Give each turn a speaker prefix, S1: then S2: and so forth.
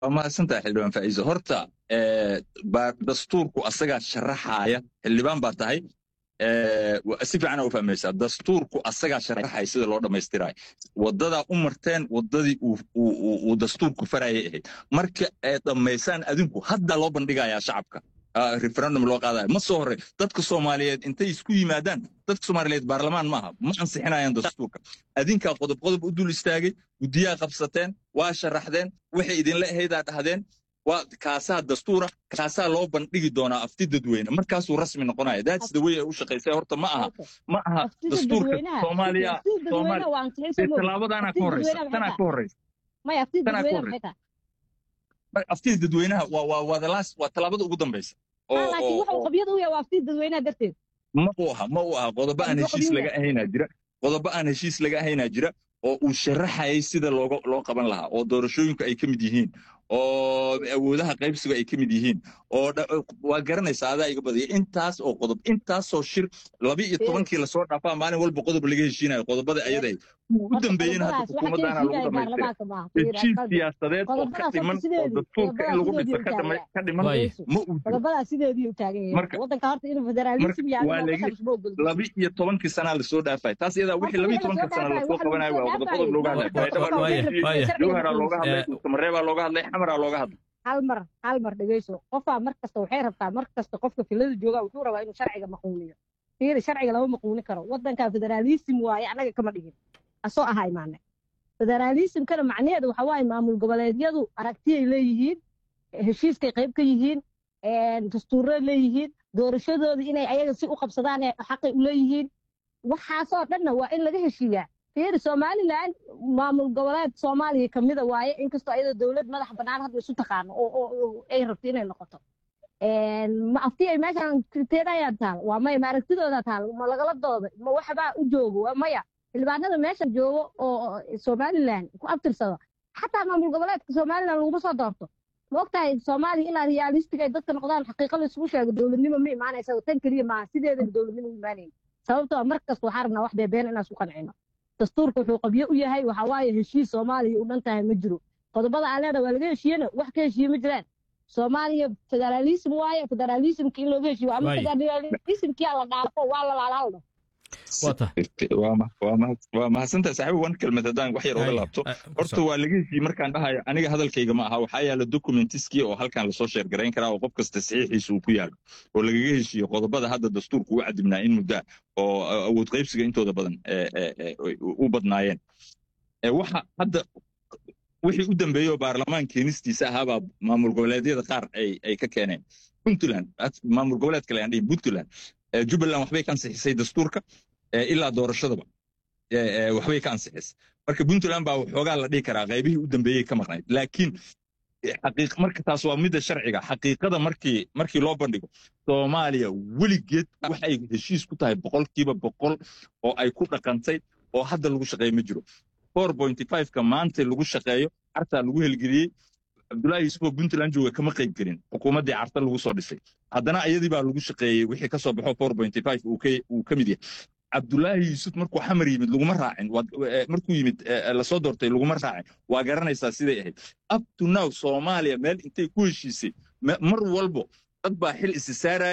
S1: waa mahadsantahay xildhibaan faa'iiso horta dastuurku asagaa sharaxaaya xildhibaan baa tahay si fiicana u fahmaysaa dastuurku asagaa sharaxaya sida loo dhammaystirayo wadadaa u marteen wadadii uu dastuurku farayay ahayd marka ay dhammaysaan adinku hadda loo bandhigayaa shacabka referendum loo qaadaya ma soo horey dadka soomaaliyeed intay isku yimaadaan dadka soomaaliyeed baarlamaan maaha ma ansixinayaan dastuurka adinkaa qodob qodob u dul istaagay guddiyaa qabsateen waa sharaxdeen waxay idinla ahaydaa dhahdeen waa kaasaa dastuura kaasaa loo bandhigi doonaa afti dadweyne markaasuu rasmi noqonaya that's the way ay u shaqaysay horta ma aha ma aha dastuurka soomaaliya tallaabadaanaa ka horeysa tanaa ka horeysa tanaa ka horeysa aftida dadweynaha waa waa waa the last waa tallaabada ugu dambaysa
S2: laakiin wuxuu qabyada u yahay waa aftida dadweynaha darteed
S1: ma uu aha ma uu aha qodobo aan heshiis laga ahaynaa jira qodobo aan heshiis laga ahaynaa jira oo uu sharaxayay sida looga loo qaban lahaa oo doorashooyinku ay ka mid yihiin oo awoodaha qaybsiga ay ka mid yihiin oo waa garanaysaa adaa iga badaya intaas oo qodob intaasoo shir laba iyo tobankii lasoo dhaafaa maalin walba qodob laga heshiinayo qodobada ayaday u dambeeyeen hadda xukuumaddaana lagu dhamaystira heshiis siyaasadeed oo ka dhiman oo dastuurka in lagu dhiso ka dhiman ma uu
S2: qodobadaa sideedii u taagan yahay waddanka horta inuu federaalism
S1: laba iyo tobankii sanaa lasoo dhaafay taas iyadaa wixii laba iyo tobanka sana lasoo qabanayo waa qodob qodob looga hadlay jawharaa looga hadlay samareebaa looga hadlay xamaraa looga hadlay
S2: hal mar hal mar dhegeyso qofaa mar kasta waxay rabtaa mar kasta qofka filada jooga wuxuu rabaa inuu sharciga maquuniyo fiiri sharciga lama maquuni karo waddanka federaalism waaye annaga kama dhigin asoo ahaa imaane federaalismkana macnaheedu waxa waaye maamul goboleedyadu aragtiyay leeyihiin heshiiskay qayb ka yihiin dastuuray leeyihiin doorashadoodii inay ayaga si u qabsadaan xaqay u leeyihiin waxaasoo dhanna waa in laga heshiiyaa fiiri somalilan maamul goboleed soomaaliya kamida waaye inkastoo ayada dowlad madax bannaan hadda isu taqaano oo ay rabto inay noqoto ma afti ay meeshan teedayaan taal waa maya ma aragtidooda taal ma lagala dooda ma waxbaa u joogo waa maya xildhibaanada meeshan joogo oo somalilan ku abtirsado xataa maamul goboleedka somalilan laguma soo doorto ma ogtahay soomaaliya ilaa realistic ay dadka noqdaan xaqiiqa la isugu sheego dowladnimo ma imaanaysa tan keliya maaha sideeda dowladnimo u imaanayn sababtoo mar kasta waxaa rabnaa wax beebeen inaan isku qancino dastuurka wuxuu qabyo u yahay waxa waaye heshiis soomaaliya u dhan tahay ma jiro qodobada aan leedahay waa laga heshiiyena wax ka heshiiye ma jiraan soomaaliya federaalism waaye federalismka in looga heshiiyo ama federalismkia la dhaafo waa la laalaaldo
S1: waa mahadsantahay saaxiib wan kelmad haddaan wax yar oga laabto horta waa laga heshiiyey markaan dhahayo aniga hadalkayga ma aha waxaa yaala documentiskii oo halkan lasoo sheergarayn karaa oo qof kasta saxiixiisa uu ku yaalo oo lagaga heshiiyo qodobada hadda dastuurku u cadibnaa in muddaa oo awood qaybsiga intooda badan u badnaayeen waxa hadda wixii u dambeeyey oo baarlamaan keenistiisa ahaabaa maamul goboleedyada qaar ay ka keeneen puntland maamul goboleed kale aan dhihin puntland jubbaland waxbay ka ansixisay dastuurka ilaa doorashadaba waxbay ka ansixisay marka puntland baa waxoogaa la dhihi karaa qaybihii u dambeeyey ka maqnayd laakiin marka taas waa midda sharciga xaqiiqada markii markii loo bandhigo soomaaliya weligeed waxay heshiis ku tahay boqolkiiba boqol oo ay ku dhaqantay oo hadda lagu shaqeeyo ma jiro four pointy five-ka maanta lagu shaqeeyo cartaa lagu helgeliyey cabdullaahi yuusufoo puntland jooga kama qayb gelin xukuumaddii carta lagu soo dhisay haddana iyadii baa lagu shaqeeyey wixii ka soo baxo four pointy five uu ka mid yahay cabdullaahi yuusuf markuu xamar yimid laguma raacin markuu yimid lasoo doortay laguma raacin waa garanaysaa siday ahayd up to now soomaaliya meel intay ku heshiisay mar walbo dad baa xil isi saaraya